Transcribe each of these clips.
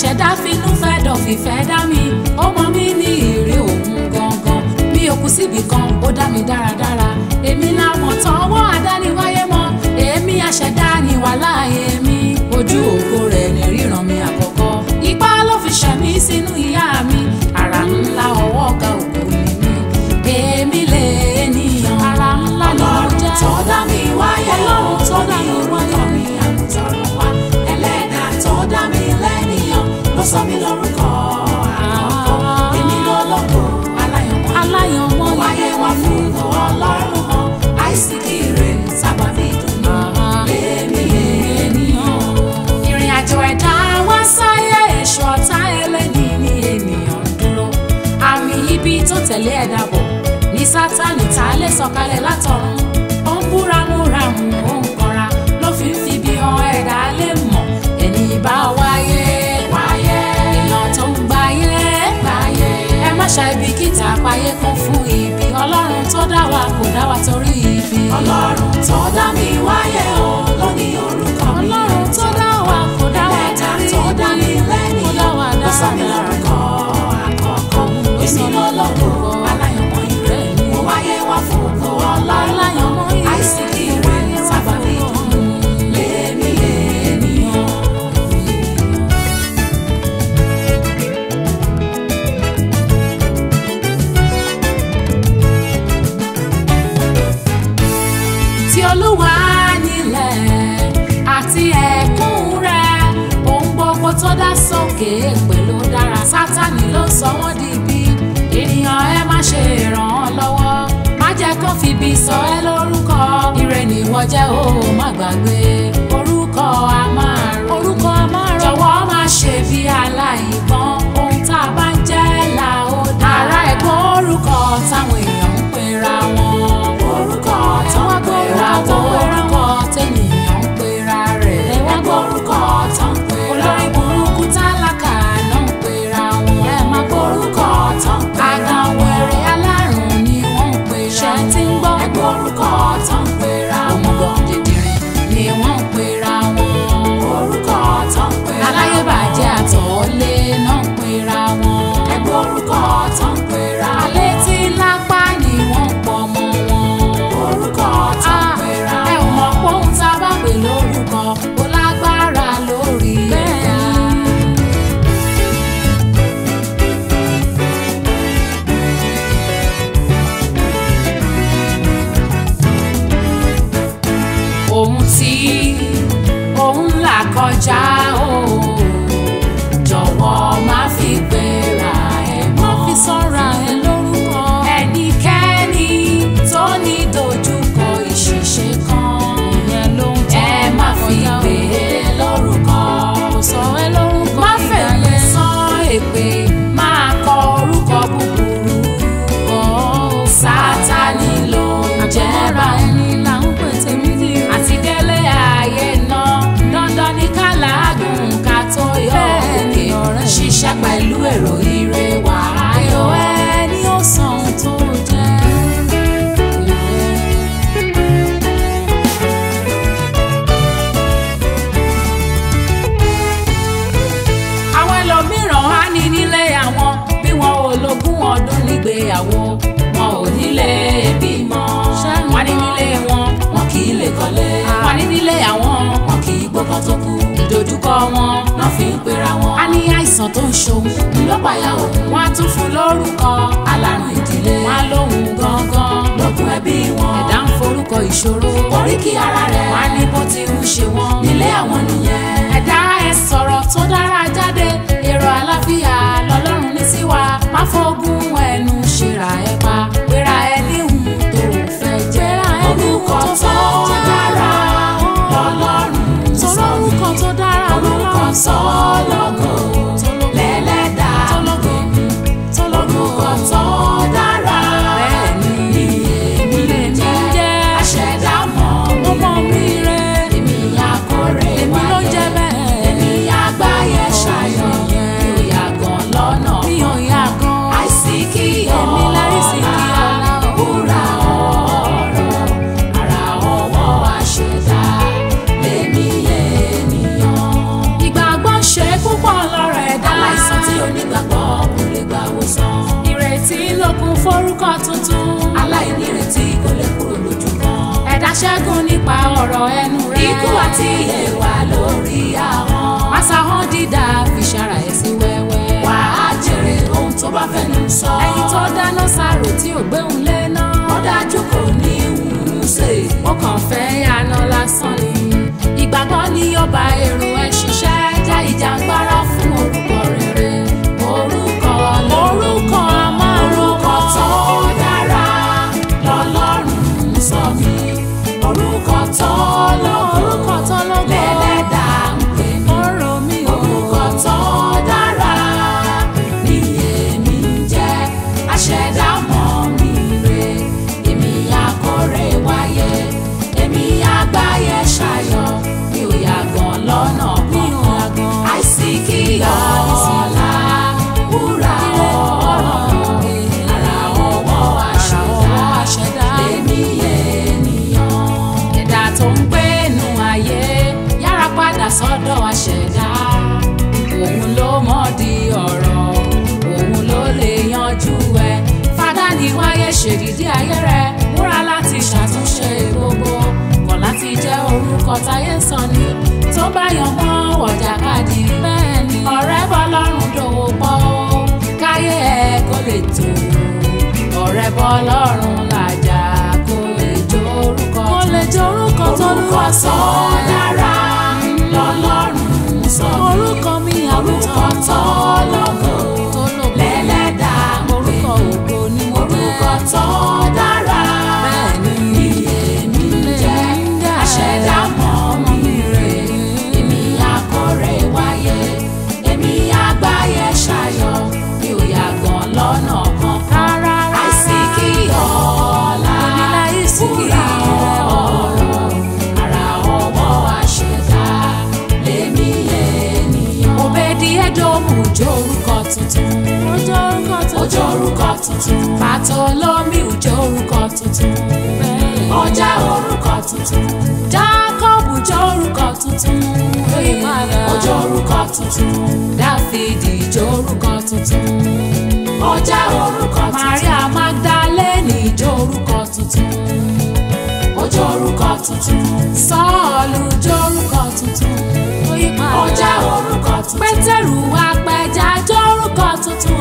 àṣẹdá finú fẹ́ dọ̀fìfẹ́ dá mi ó mọ mí ní ìrè òun gangan mi ò kú síbì kan ó dá mi dáradára èmi làmọ̀ tán ọwọ́ àdániwáyé mọ́ èmi àṣẹdá ni wàhálà èmi ojú ògo rẹ̀ ní ríran mi àkọ́kọ́ ipá ló fi ṣẹ̀mí sínú ìyá mi àrà ńlá ọwọ́ ọ̀gá ògo ni mí èmi lè ènìyàn àrà ńlá ni mo jẹ́ Ọlọ́run tó dá mi wáyé Ọlọ́run tó dá mi orúkọ wáyé. mi àmútọ̀run wá ẹlẹ́dàá tó dá mi lẹ́nìyàn ló sọ mí lórúkọ àkọ́kọ́ èmi lọ́lọ́gbọ̀ aláyọ̀mọ́ aláyọ̀mọ́ mo wáyé wá fún ìgò ọlọ́run hàn àìsíkì rẹ̀ sábàbí dùnú lèmi ènìyàn. ìrìn àjò ẹ̀dá wá sáyé èso ọ̀tá ẹlẹ́ni ní ènìyàn ń dúró àmì ibi tó tẹ̀lé ẹ̀dá bọ̀ ní sátánì tá a lè sọ̀kalẹ̀ látọ̀run ó ń búramúramù ó ń kanra ló fi ń fi bí han ẹ̀dá lè mọ̀ ẹni bá wáyé wáyé èèyàn tó ń gbáyé gbáyé ẹ má ṣàìbìkítà páyé kún fún ibi ọlọ́run tó dá wa kò dá wa torí ibi Ọlọ́run tó dá mi wáyé o ló ní orúkọ mi ọlọ́run tó dá wa kò dá wa ẹlẹ́dàá torí tó dá mi ibi kò dá wa lẹ́nìyàn ló sọ mí dáradára. lórúkọ àkọ́kọ́ èmi lọ́lọ́gbọ̀ aláyọ̀mọ́ ìrẹ́ mo wáyé wá fún ìgò ọlọ́run Aláyọ̀mọ́ ìrẹ́. àìsíkì rẹ̀ sábàbí dùnú lèmi ènìyàn. tí olúwa nílẹ̀ àti ẹ̀kún rẹ̀ ohun gbogbo tó dá sókè pẹ̀lú dára sátani ló sọ wọ́n di ibi ènìyàn ẹ má ṣe ràn án lọ́wọ́ má jẹ́ kó fi ibi sọ ẹ́ lórúkọ ire nìwọ jẹ́ o má gbàgbé orúkọ a máa rò orúkọ a máa rò jọ̀wọ́ má ṣe bí aláìgbọ́n ohun tá a bá ń jẹ́ là ó dá ara ẹ̀gbọ́n orúkọ táwọn èèyàn ń pera wọn orúkọ tí tó wọ́n ń gbóra pera tó wọn orúkọ tẹ́nìyàn ń pera rẹ̀. ẹ̀wọ́n gbórúkọ tó ń pera olórí wọn burúkú tálákà náà ń pera wọn. ẹ má orúkọ tó ń pera àgàn wọn wẹ̀rẹ̀ alárùn ni wọ́n ń pera ṣe wọn. ti ń gbọ́ ẹgbẹ́ orúkọ tó ń pera òmùgọ̀ wọn dìdìrín ni wọ́n ń pera wọn. orúkọ tó ń pera wọn aláyébàjẹ́ àtọ̀ọ́lé náà ń pera wọn. ẹgbẹ́ orúkọ tó ń pera wọn alẹ́ tí lápá ni wọ́n ń pọ̀ mọ́ wọn. orúkọ tó ń Ah, pera ẹ ò wọn mọ̀ pé ohun tá a bá pè lórúkọ ó lágbára lórí ẹ̀dá. ohun tí òun là kọjá o jọ̀wọ́ má fi gbéra ẹ̀ mọ́. má fi sọ́ra ẹ lórúkọ. ẹnikẹ́ni tó ní dojúkọ ìṣìṣe kan ìyẹn ló ń tọ́ ẹ má fi gbé e lórúkọ. kò sọ ẹ lórúkọ má fẹ̀lẹ́ sán èpè máa kọ orúkọ búburú. sátani ló ń jẹ́ báyìí là ń pè tèmi dì í. àti délé ayé náà dandan ní ká làágùn ká tó yọ òkè ṣiṣẹ́ pẹ̀lú èrò ire wà ayọ̀ ẹni ó san ohun tó jẹ́. àwọn ẹlòmíràn á ní nílé àwọn bí wọn ò lógún ọdún nígbéyàwó wọn ò nílé bímọ wọn ní nílé wọn wọn kì í lè kọ́lé wọn ní nílé àwọn wọn kì í gbọ́kàn tó kú ìdojúkọ wọn náà fi ń pera wọn. a ní àìsàn tó ń ṣòun ńlọ́pàá òun wọn á tún fún lórúkọ alárùn ìdílé wọn á lóhun gangan lókun ẹbí wọn ẹ̀dá ń forúkọ ìṣòro oríkì ara rẹ̀ wọn á ní bó ti ń ṣe wọn nílé àwọn nìyẹn ẹ̀dá ẹ sọ̀rọ̀ tó dára jáde èrò àlàáfíà lọ́lọ́run ní sí wa má fọ́gùn ẹnu ṣèrà ẹ pa pera ẹ níhùn tó fẹ́ jẹ́ orúkọ tó dára lọ́lọ́run sọ mí orúkọ tó dára orúkọ sọ́lọ́gọ̀ lẹ́lẹ́dàá tọ́lọ́gọ̀ orúkọ tó dára Bẹ́ẹ̀ni. ni èmi lèmi jẹ́ jẹ́ aṣẹ̀dá mọ́ mi ọmọ mi rẹ̀ orúkọ tuntun. aláìnírètí kò lè kúrò lójú kan. ẹ̀dá ṣẹ́gun nípa ọ̀rọ̀ ẹnu rẹ̀. ikú àti ìyè wà lórí ahọ́n. Masahọ́n dídá fi ṣara ẹ̀ sí wẹ́wẹ́. wà á jèrè ohun tó bá fẹnu sọ. ẹni tó dáná sáró tí ò gbéhùn lé náà. ó dájú kò ní ìwúrú ṣe. ó kàn fẹ́ yànà lásán ni. ìgbàgbọ́ ni ó bá èrò ẹ̀ ṣiṣẹ́ já ìjàngbara fún orúkọ rere. orúkọ lórúkọ orúkọ tó dára lọ́lọ́run sọ mí. orúkọ tó lógo orúkọ tó lógo lẹ́lẹ́dà ń pè mí. ọ̀rọ̀ mi ò orúkọ tó dára ni èmi ń jẹ́ aṣẹ̀dá mọ́ mi rè èmi akọ̀rẹ́ wáyé èmi àgbáyé ṣayọ̀ mi ò yàgàn lọ́nà mi ò kankan yàgàn. àìsí kí ọ̀la wúrà ọ̀rọ̀ ara ọwọ́ ọwọ́ àṣẹ̀dá àṣẹ̀dá. lèmi ènìyàn. ẹ̀dá tó ń gbé inú ayé yára padà sọ́dọ̀ àṣẹ̀dá òun ló mọ̀ di ọ̀rọ̀ òun ló lè yanjú ẹ̀ fada ní wáyé ṣèdídí ayé rẹ̀ múra láti ṣàtúnṣe gbogbo kọ̀ láti jẹ́ orúkọ táyé sọ ni tó bá yan mọ́ wọ̀jàkadì bẹ́ẹ̀ ni ọ̀rẹ́ bọ́ lọ́rùn dòwò pọ̀ káyé ẹ̀ kó lè tó ọ̀rẹ́ bọ́ lọ́rùn làjà kó lè jó orúkọ kó lè jó orúkọ tó lúwa sọ dára lọ́lọ́run sọ mí. orúkọ mi orúkọ tó lógo tó lò lẹ́lẹ́dà orúkọ ògo ni mo orúkọ jẹ́ tó dára bẹ́ẹ̀ ni ni èmi ń jẹ́ aṣẹ̀dá mọ́ mi rè èmi akọ̀rẹ́ wáyé èmi àgbáyé ṣayọ̀ mi ò yàgàn lọ́nà kankan rárá àìsí kí ọ̀la oníláyé sí kí wúrà ọ̀rọ̀ ara ọwọ́ àṣẹ̀dá lèmi ènìyàn. òbèdì ẹ̀dọ́mù jó orúkọ tuntun ó jó orúkọ tuntun ó jẹ́ orúkọ tuntun Bàtọ́lọ́mì ó jó orúkọ tuntun ó jẹ́ orúkọ tuntun Jákọ́bù jó orúkọ tuntun oyè padà ó jẹ́ orúkọ tuntun Dáfídì jó orúkọ tuntun ó jẹ́ orúkọ tuntun Maria Magdalene jó orúkọ tuntun ó jẹ́ orúkọ tuntun Sọ́ọ̀lù jó orúkọ tuntun oyè padà ó jẹ́ orúkọ tuntun Pétérù apẹja jó orúkọ tuntun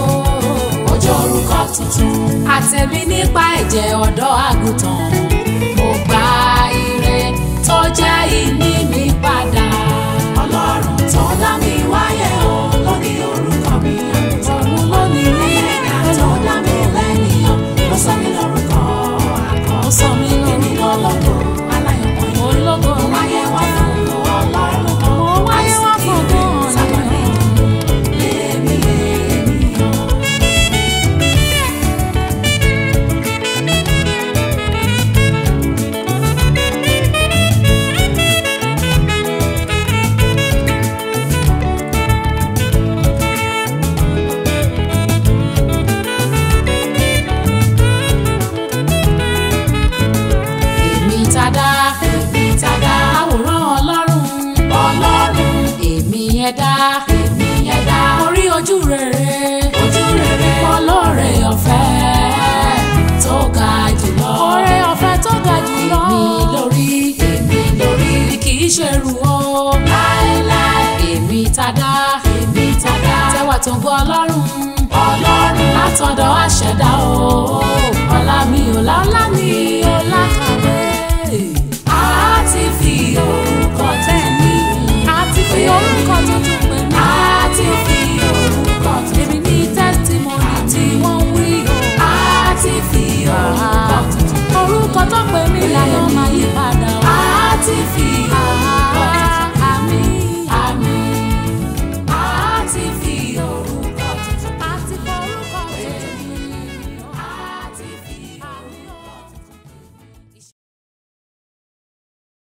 ó jẹ́ orúkọ tuntun àtẹ̀mí nípa ẹ̀jẹ̀ ọ̀dọ́ àgùntàn mo gba ire tó jẹ́ ìní mi padà. ọlọ́run tó dá mi wáyé o ló ní orúkọ mi àgùntàn òun ló ní rí ẹ̀dá tó dá mi lẹ́nìyàn ló sọ mí lórúkọ àkọ́ ó sọ mí èmi lórúkọ lọ́lọ́gbọ̀ aláyọ̀mọ́ yìí. ológo Mo wáyé wá fún ọlọ́run kan. Mo wáyé wá fún ọgbọ́n Sábàlì lèmi ènìyàn. èmi tàdá Èmi tàdá àwòrán ọlọ́run ọlọ́run èmi ẹ̀dá èmi ẹ̀dá orí ojú rere ojú rere olóore ọ̀fẹ́ tó ga jùlọ oore ọ̀fẹ́ tó ga jùlọ èmi lórí èmi lórí èmi kì í ṣe rù ó láéláé èmi tàdá èmi tàdá tẹwà tó gbọ́ ọlọ́run ọlọ́run látọ̀dọ̀ àṣẹ̀dá o ọlá mi ò lálá